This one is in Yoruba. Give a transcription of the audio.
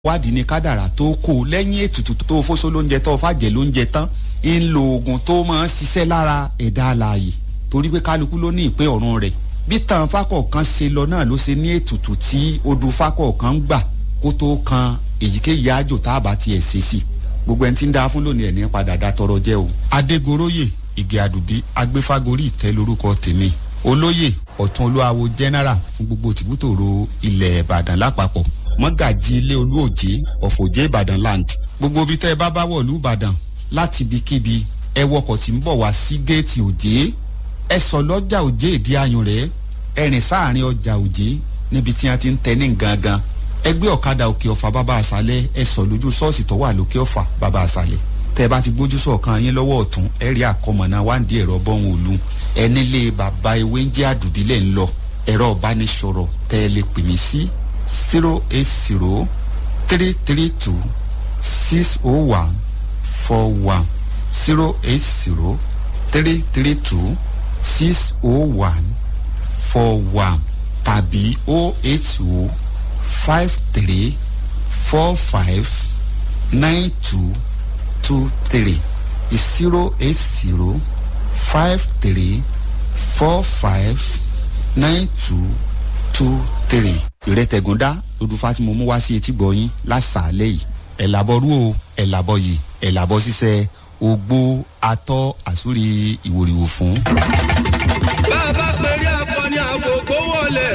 wádìí ni kádàrà tó kó lẹ́yìn ètùtù tó fóso lóúnjẹ tó fàjẹ́ lóúnjẹ tán ń lo oògùn tó máa ń ṣiṣẹ́ lára ẹ̀dá alààyè torí pé kálukú ló ní ìpín ọ̀run rẹ̀ bí tàn fákọ̀ọ̀kan ṣe lọ náà ló ṣe ní ètùtù tí odù fákọ̀ọ̀kan gbà kó tó kan èyíkéyìí àjò tá a bá tiẹ̀ ṣe sí gbogbo ẹni tí ń da fún lónìí ẹ̀ ní padà dá tọrọ jẹ́ o. adégoróyè ìgè àdùbí agbéfágorí ìtẹ́ lórúkọ tèmi olóyè ọ̀tún olúwawo general fún gbogbo tìbútòrò ilẹ̀ ìbàdàn lápapọ̀ mọ́gàjì ilé olúòjé ọ̀fọ̀jẹ́ ìbàdàn land gbogbo ibi tẹ́ ẹ bá bá wọ̀lú ìbàdàn láti ibikíbi ẹ wọkọ̀ tí ń bọ̀ wá sí géètì òjé ẹ sọ lọ́jà òjé ìdí ayùn rẹ̀ ẹ rìn sáàrin ọjà òjé níbi tí wọ́n ti ń tẹ ní gangan ẹgbẹ́ ọ̀kadà òkè ọ̀fà bàbá àṣálẹ̀ ẹ sọ lójú ṣọ́ọ̀ṣì tó wà lókè ọ̀fà bàbá àṣálẹ̀ tẹ́ ẹ bá ti gbójú sọ̀kan yín lọ́wọ́ ọ̀tún ẹ rí àkọmọ̀nà wáǹdí ẹ̀rọ bọ́hùn òlu ẹ nílé bàbá ewé ń jẹ́ àdùbílẹ̀ ń lọ ẹ̀rọ ìbánisọ̀rọ̀ tẹ́ ẹ lè pè mí sí zero eight zero three three two six oh one four one zero eight zero three three two six oh one four one tàbí oh eight oh five three four five nine two two three zero eight zero five three four five nine two two three ìrètẹ̀gúndá lódùfà tí mo mú wá sí etí gbọ̀yìn lásàálẹ̀ yìí ẹ̀ làbọ̀rú o ẹ̀ làbọ̀ yìí ẹ̀ làbọ̀ ṣiṣẹ́ ogbó atọ́ àsúrí ìwòrìwò fún. bá a bá